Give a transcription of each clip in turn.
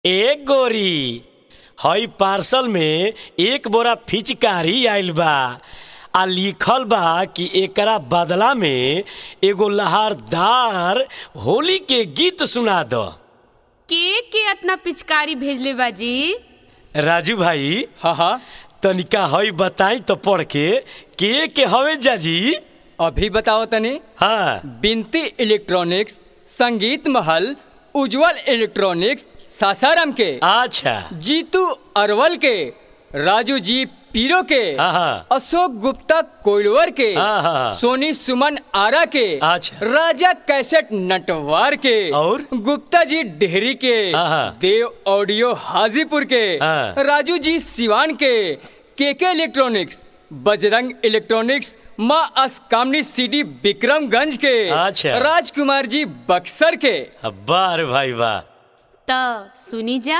ए गोरी हई पार्सल में एक बोरा फिचकारी आइल बा आ लिखल बा कि एकरा बदला में एगो लहरदार होली के गीत सुना दो के के अतना पिचकारी भेजले बाजी राजू भाई हाँ हाँ तनिका हई बताई तो पढ़ के के के हवे जाजी अभी बताओ तनी हाँ बिनती इलेक्ट्रॉनिक्स संगीत महल उज्जवल इलेक्ट्रॉनिक्स सासाराम के अच्छा जीतू अरवल के राजू जी पीरो के हाँ, हाँ। अशोक गुप्ता कोइलवर के हाँ, हाँ। सोनी सुमन आरा के अच्छा। राजा कैसेट नटवार के और? गुप्ता जी डेहरी के हाँ, हाँ। देव ऑडियो हाजीपुर के हाँ। राजू जी सिवान के केके इलेक्ट्रॉनिक्स बजरंग इलेक्ट्रॉनिक्स माँ असकामनी सिटी विक्रमगंज के अच्छा। राजकुमार जी बक्सर के वाह रे भाई वाह त सुनी जा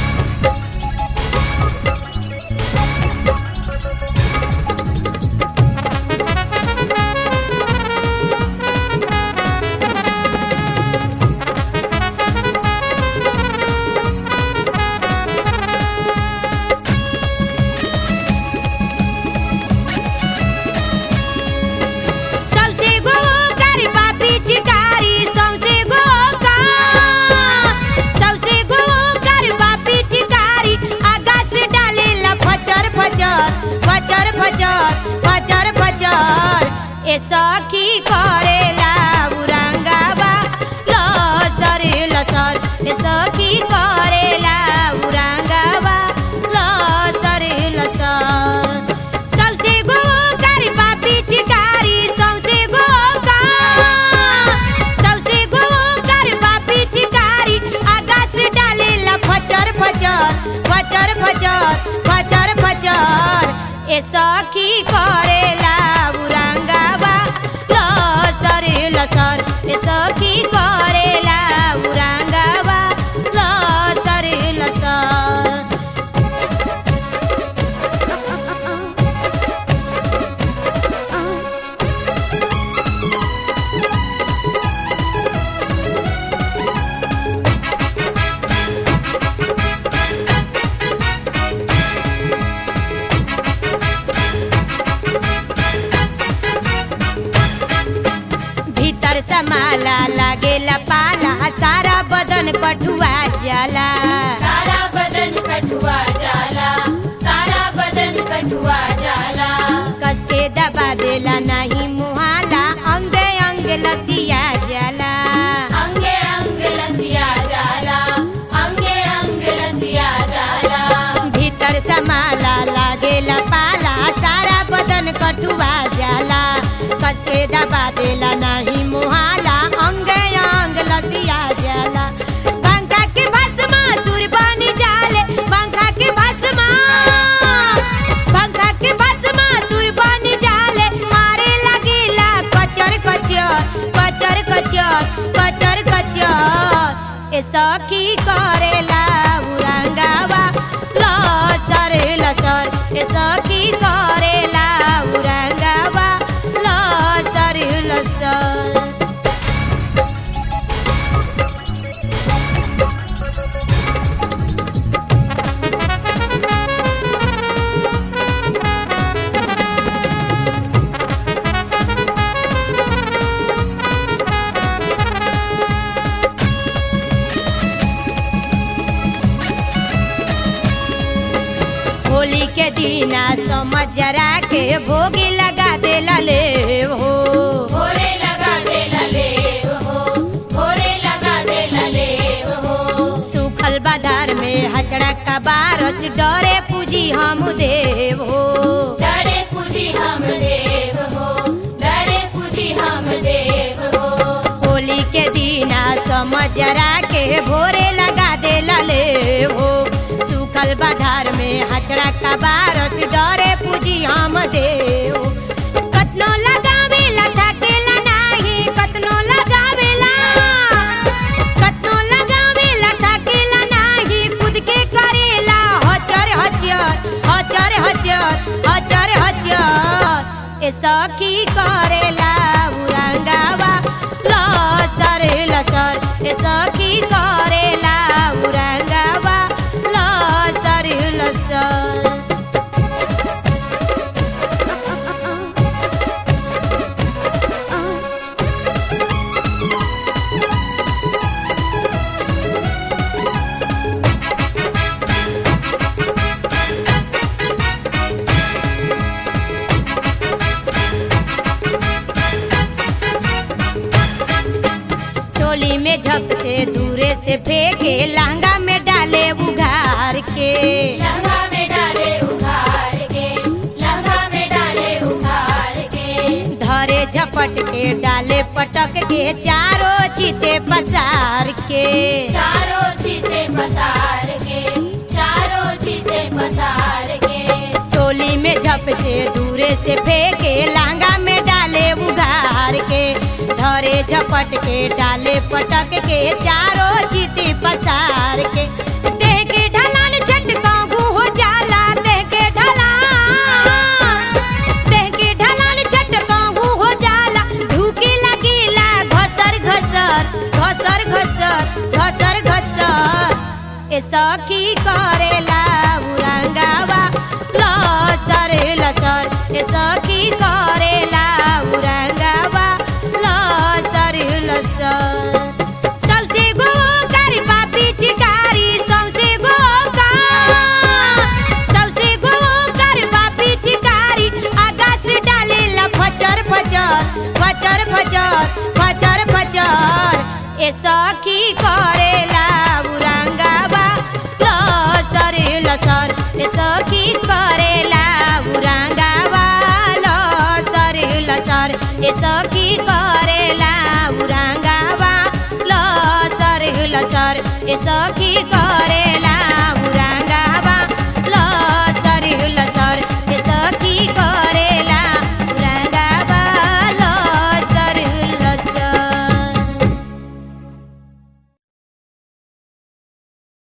सबसे गोकारी पापी चिकारी सबसे गोका सबसे गोकारी पापी चिकारी आकाश डाले ला फचर फचर फचर फचर फचर फचर ए सखी करेला उरंगाबा लसर लसर ए सखी करेला उरंगाबा लसर लसर सबसे गोकारी पापी चिकारी सबसे गोका सबसे गोकारी पापी चिकारी आकाश डाले ला फचर फचर फचर फचर फचर फचर ए सखी करेला उरंगाबा लसर लसर ए सखी करेला उरंगाबा लसर लसर भीतर समाला लागेला पाला सारा बदन कठुआ जाला सारा बदन कठुआ जाला सारा बदन कठुआ जाला कसे दबा देला नहीं मुहाला अंगे अंग लसिया जाला अंगे अंग लसिया जाला अंगे अंग लसिया जाला भीतर समाला लागेला पाला सारा बदन कठुआ जाला कसे दबा देला नहीं मुहाला अंगे अंग लसिया जाला पंखा के भस्मा सुर बन जाले पंखा के भस्मा पंखा के भस्मा सुर बन जाले मारे लगेला कचर कचर कचर कचर कचर कचर ए सखी करेला उरंगावा लसर लसर ए सखी करेला उरंगावा लसर लसर होली के दीना समझ जरा के भोगी लगा देला ले हो भोरे लगा दे लले हो भोरे लगा दे लले हो सूखल बाजार में हचड़ा का बारस डरे पूजी हम देव हो डरे पूजी हम देव हो डरे पूजी हम देव हो होली के दीना समझ जरा के भोरे लगा देला ले हो सूखल बाजार में हचड़ा का बारस डरे पूजी हम देव कतनो लगावेला थकेला नाही कतनो लगावेला कतनो लगावेला थकेला नाही खुद के करेला हचर हचर हचर हचर हचर हचर ए सखी करेला उरंगावा लसर लसर ए सखी करेला उरंगावा से फेंके लहंगा में डाले उघार के लहंगा में डाले उघार के लहंगा में डाले उघार के धरे झपट के डाले पटक के चारों चीते पसार के चारों चीजें पसार के चारों चीजें पसार के चोली में झप से दूरे से फेंके लांगा में डाले उघार के धरे झपट के डाले पटक के चारों चीती पसार के देह के ढलान झटकाऊ हो जाला देह के ढलान देह के ढलान झटकाऊ हो जाला ढूकी लगीला घसर घसर घसर घसर घसर घसर ए सखी करेला उरंगावा लसर लसर ए सखी करेला उरंगावा लसर लसर सबसे गो कारी पापी चिकारी सबसे गो का सबसे गो कारी पापी चिकारी आगा से डाले ला फचर फचर फचर फचर फचर फचर ए सखी करेला उरंगावा लसर लसर ए सखी करेला उरंगावा लसर लसर ए सखी करेला उरंगावा लसर लसर ए सखी करे